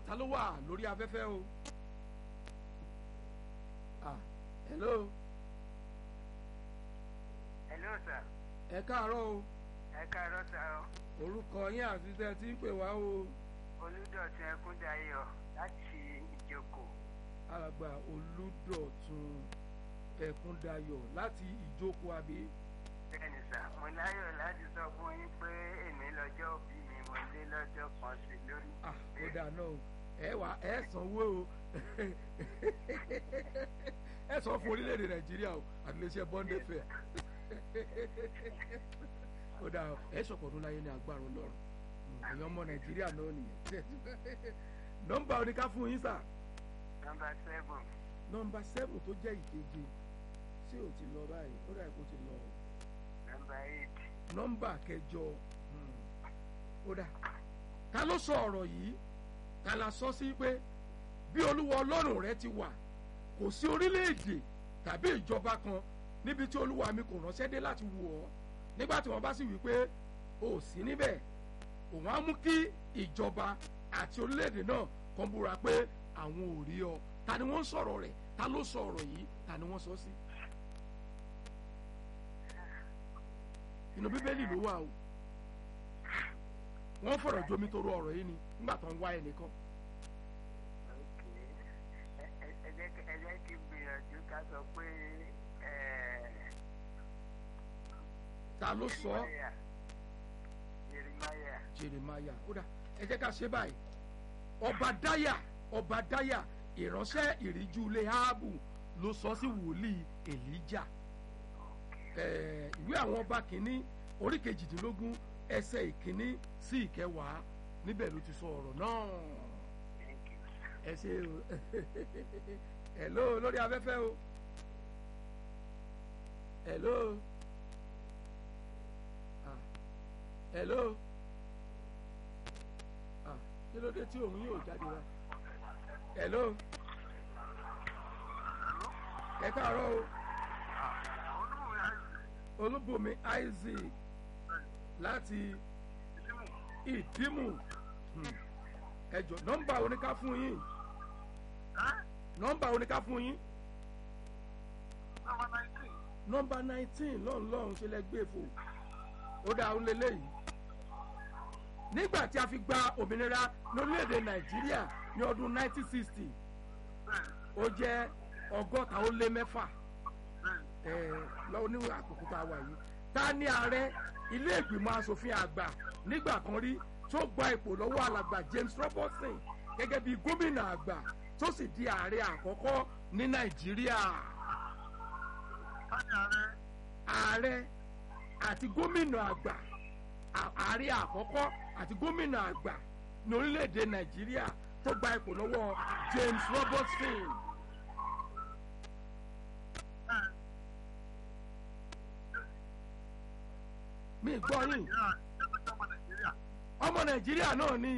ta ló wà lórí afẹ́fẹ́ o ah hello hello sir ẹ káàárọ̀ o ẹ káàárọ̀ sir o orúkọ yín àti tẹ́ ẹ ti ń pè wá o olùdọ̀tun ẹkúndayọ̀ láti ìjókòó alàgbà olùdọ̀tun ẹ̀kúndayọ̀ láti ìjókòó àbí bẹ́ẹ̀ni sir mo láyọ̀ láti sọ fún yín pé èmi lọ́jọ́ òbí mi mo lé lọ́jọ́ kan sí lórí. ah ó dáa náà o ẹ wà ẹ sanwó o ẹ sọ fún orílẹ̀-èdè nàìjíríà o àtìlẹ́sẹ̀ bọ́ndé fẹ́ ó dáa o ẹ sọ̀kọ̀ ọdún láyé ní agbára ọlọ́run èèyàn ọmọ nàìjíríà náà nìyẹn nọ́mbà oníká fún yín sà nọmba seven nọ́mbà seven tó jẹ́ ìkeje tí ò ti lọ báyìí ó dà kó ti lọ o nọmba eight nọ́mbà kẹjọ hmm, ó dà ta ló sọ ọ̀rọ̀ yìí ta la sọ sí pé bí olúwa ọlọ́run rẹ ti wà kò sí orílẹ̀-èdè tàbí ìjọba kan níbi tí olúwa mi kò ránṣẹ́ dé láti wò ọ́ nígbà tí wọ́n bá sì wí pé o ò sí níbẹ̀ òun á mú kí ìjọba àti orílẹ̀-èdè náà kan búra pé àwọn ò rí ọ ta ni wọ́n ń sọ̀rọ̀ rẹ̀ ta ló sọ ọ̀rọ̀ yìí ta ni wọ́n sọ sí. inú bíbélì ló wà o wọ́n fọ̀rọ̀ jomi toro ọ̀rọ̀ yìí ni nígbà tó ń wá ẹnìkan ok ẹ ẹ- ẹ jẹ́ kí- ẹ jẹ́ kí n gbìyànjú ká sọ pé ẹ ta ló sọ ọ́ Jeremiah Jeremiah jeremaya ó dà ẹ jẹ́ ká ṣe báyìí ọba dáyà ọba dáyà ìránṣẹ́ ìríjú ilé áábù ló sọ sí wòlíì èlíjà Eh, ìwé àwọn ọba kìíní orí kejìdínlógún ẹsẹ̀ ìkíní sí ìkẹwàá níbẹ̀ ló ti sọ ọ̀rọ̀ náà thank you ẹ ṣe o hello lórí afẹ́fẹ́ o hello ah hello ah kí ló dé tí òun yóò jáde wá hello ẹ káàárọ̀ o olúbùnmi isaac láti ìdímù Hmm. ẹ jọ nọ́mbà oníká fún yín nọ́mbà oníká fún yín nọ́mbà nineteen lọ́hùn lọ́hùn ṣe lẹ gbé fò ó dáa ó lélẹ́yìí nígbà tí a fi gba òmìnira lórílẹ̀‐èdè nàìjíríà ní ọdún nineteen sixty ó jẹ́ ọgọ́ta ó lé mẹ́fà lọ́wọ́ ní àkókò tá a wà yìí ta ni ààrẹ ilé ìgbìmọ̀ asòfin àgbà nígbà kan rí tó gba ipò lọ́wọ́ alàgbà James Robertson gẹ́gẹ́ bí gómìnà àgbà tó sì di ààrẹ àkọ́kọ́ ní nàìjíríà ààrẹ àti gómìnà àgbà à- ààrẹ àkọ́kọ́ àti gómìnà àgbà ní orílẹ̀-èdè nàìjíríà tó gba ipò lọ́wọ́ James Robertson. mi gbọ́ yín ọmọ nàìjíríà náà ni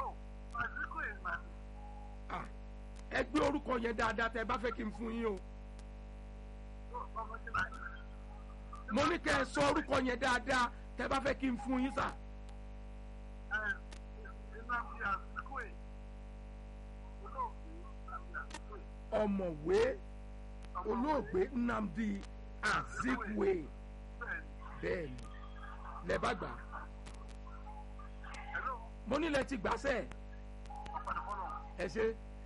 Ah, ẹ gbé orúkọ yẹn dáadáa tẹ bá fẹ́ kí n fún yín o mo ní kẹ́ ẹ sọ orúkọ yẹn dáadáa tẹ bá fẹ́ kí n fún yín sà ọ̀mọ̀wé olóògbé Nnamdi Azikiwe bẹ́ẹ̀ ni lẹ bá gbà á mo nílẹ̀ ti gbàṣẹ́ ẹ ṣe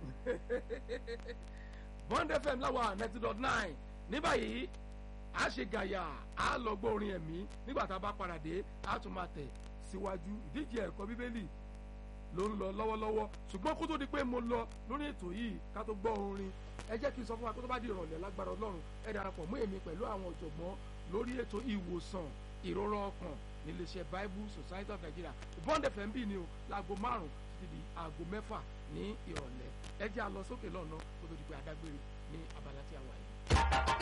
Bond FM láwa ninety dot nine ní báyìí a ṣe gàyà a lọ gbọ́ orin ẹ̀mí nígbà tá a bá padà dé a tún máa tẹ̀ síwájú ìdíje ẹ̀kọ́ bíbélì ló ń lọ lọ́wọ́lọ́wọ́ ṣùgbọ́n kó tó di pé mo lọ lórí ètò yìí ká tó gbọ́ orin ẹ jẹ́ kí n sọ fún wa kó tó bá di ìrọ̀lẹ́ lágbára ọlọ́run ẹ darapọ̀ mú èmi pẹ̀lú àwọn ọ̀jọ̀gbọ́n lórí ètò ìwòsàn ìrora ọkàn níléeṣẹ́ Bible Society of Nigeria Bond FM bí ni o láago márùn títí di aago mẹ́fà ní ìrọ̀lẹ́ ẹ jẹ́ a lọ sókè lọ́nà kó tó di pé adágbére ní abala tí a wà yìí.